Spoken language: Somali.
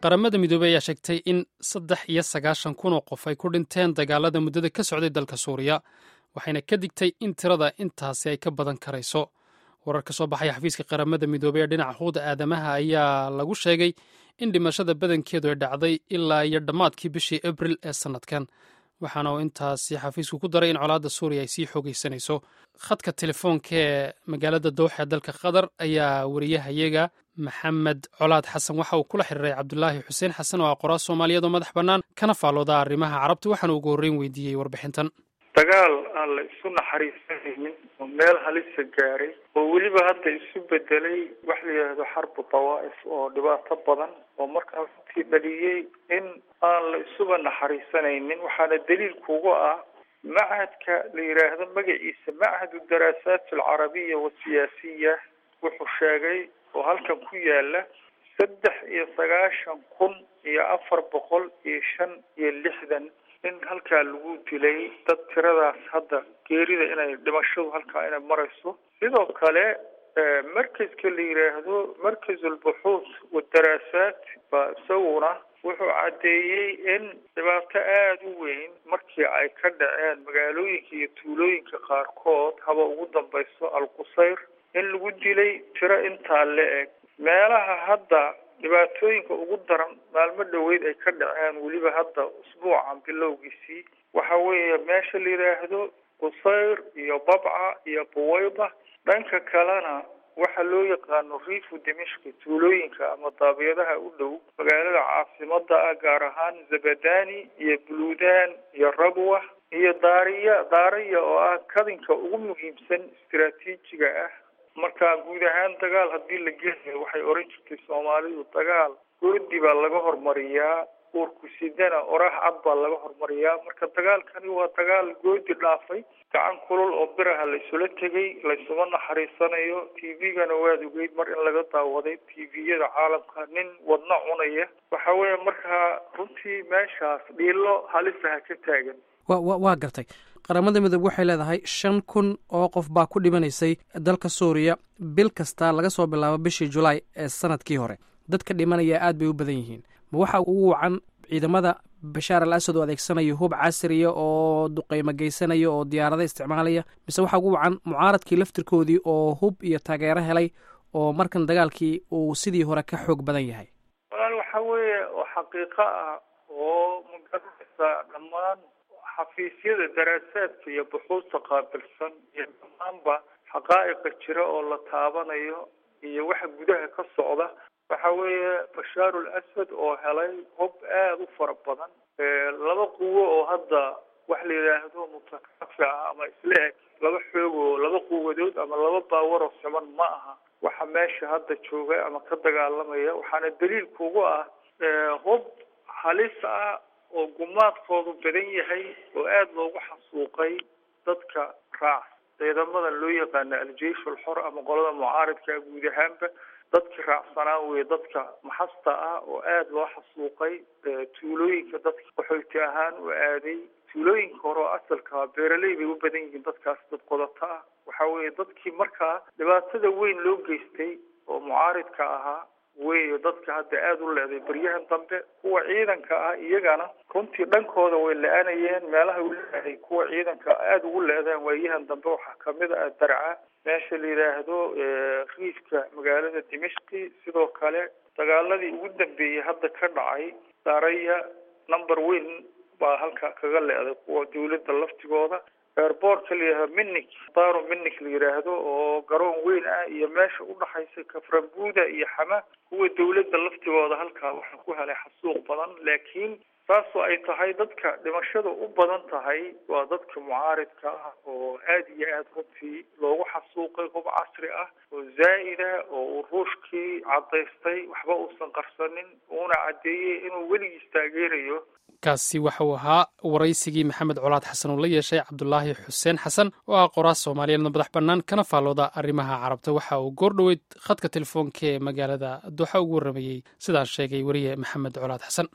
qaramada midoobey ayaa sheegtay in saddex iyo sagaashan kun oo qof ay ku dhinteen dagaalada muddada ka socday dalka suuriya waxayna ka digtay in tirada intaasi ay ka badan karayso warar ka soo baxaya xafiiska qaramada midoobey ee dhinaca xuquuqda aadamaha ayaa lagu sheegay in dhimashada badankeedu ay dhacday ilaa iyo dhammaadkii bishii abril ee sannadkan waxaana uu intaasi xafiisku ku daray in colaadda suuriya ay sii xoogeysanayso khadka telefoonka ee magaalada dowxa ee dalka qatar ayaa wariyahayaga maxamed colaad xasan waxa uu kula xiriiray cabdulaahi xuseen xasan oo ah qoraal soomaaliyeed oo madax bannaan kana faalooda arrimaha carabta waxaana ugu horreyn weydiiyey warbixintan dagaal aan la isu naxariisanaynin oo meel halisa gaaray oo weliba hadda isu bedelay wax la yidhaahdo xarbu dawaa'if oo dhibaato badan oo markaa runtii dhaliyey in aan la isuba naxariisanaynin waxaana daliil kuga ah machadka la yidhaahdo magaciisa machadu daraasaat alcarabiya wasiyaasiya wuxuu sheegay oo halkan ku yaala saddex iyo sagaashan kun iyo afar boqol iyo shan iyo lixdan in halkaa lagu dilay dad tiradaas hadda geerida inay dhimashadu halkaa inay marayso sidoo kale markaska la yidhaahdo markaz albuxuus wadaraasaat baa isaguna wuxuu caddeeyey in dhibaato aada u weyn markii ay ka dhaceen magaalooyinka iyo tuulooyinka qaarkood haba ugu dambayso alqusayr in lagu dilay tiro intaa la eg meelaha hadda dhibaatooyinka ugu daran maalmo dhoweyd ay ka dhaceen weliba hadda usbuucan bilowgiisii waxa weeye meesha la yidhaahdo qusayr iyo babca iyo buwayda dhanka kalena waxa loo yaqaano riifu dimishki tuulooyinka ama daabiyadaha u dhow magaalada caasimada ah gaar ahaan zabadani iyo buluudan iyo rabwa iyo daariya daariya oo ah kadinka ugu muhiimsan istiraatiijiga ah marka guud ahaan dagaal haddii la gelayo waxay oran jirtay soomaalidu dagaal goodi baa laga hormariyaa uurkusidana oraah cad baa laga hormariyaa marka dagaalkani waa dagaal goodi dhaafay gacan kulul oo biraha laysula tegay laysuma naxariisanayo t v-gana waad ogeyd mar in laga daawaday t v-yada caalamka nin wadna cunaya waxa weeye markaa runtii meeshaas dhiilo halisaha ka taagan wa wa waa gartay qaramada midoobe waxay leedahay shan kun oo qof baa ku dhimanaysay dalka suuriya bil kasta laga soo bilaabo bishii julaay ee sanadkii hore dadka dhimanaya aad bay u badan yihiin ma waxa ugu wacan ciidamada bashaar al asad oo adeegsanaya hub casriya oo duqeymo geysanaya oo diyaarada isticmaalaya mise waxaa ugu wacan mucaaradkii laftirkoodii oo hub iyo taageero helay oo markan dagaalkii uu sidii hore ka xoog badan yahay walaal waxa weeye oo xaqiiqo ah oo magaranaysa dhammaan xafiisyada daraasaadka iyo buxuusta qaabilsan iyo dhammaanba xaqaa'iqa jira oo la taabanayo iyo waxa gudaha ka socda waxa weeye bashaar ul asad oo helay hub aada u fara badan laba quwo oo hadda wax la yidhaahdo mutakaafi ah ama isla eg laba xoog oo laba quwadood ama laba baawaroo siman ma aha waxa meesha hadda jooga ama ka dagaalamaya waxaana daliil kugu ah hub halis ah oo gumaadkoodu badan yahay oo aada loogu xasuuqay dadka raac ciidamada loo yaqaano al-jeish alxor ama qolada mucaaridka guud ahaanba dadkii raacsanaa weye dadka maxasta ah oo aada loo xasuuqay tuulooyinka dadka qaxoyti ahaan u aaday tuulooyinka hore oo asalka beeraley bay u badan yihiin dadkaas dad qodato ah waxa weeye dadkii markaa dhibaatada weyn loo geystay oo mucaaridka ahaa weyo dadka hadda aada u leeday baryahan dambe kuwa ciidanka ah iyagana runtii dhankooda way la-aanayeen meelaha u leeday kuwa ciidanka aada ugu leedaan waayahan dambe waxaa kamid ah darca meesha la yidhaahdo riifka magaalada dimishki sidoo kale dagaaladii ugu dambeeyey hadda ka dhacay daraya number weyn baa halka kaga leeday kuwa dawladda laftigooda airboortka la yidhahdo minik daro minik la yidhaahdo oo garoon weyn ah iyo meesha udhaxaysa kaframbuda iyo xama kuwa dawladda laftigooda halkaa waxaa ku helay xasuuq badan laakiin saasoo ay tahay dadka dhimashada u badan tahay waa dadka mucaaridka ah oo aada iyo aada runtii loogu xasuuqay hub casri ah oo zaa'ida oo uu ruushkii caddaystay waxba uusan qarsanin uuna caddeeyey inuu weligiis taageerayo kaasi waxa uu ahaa waraysigii maxamed colaad xasan uu la yeeshay cabdulaahi xuseen xasan oo ah qoraas soomaaliyeedna madax bannaan kana faallooda arrimaha carabta waxa uu goor dhoweyd khadka telefoonka ee magaalada dooxa ugu warramayey sidaas sheegay weriye maxamed colaad xasan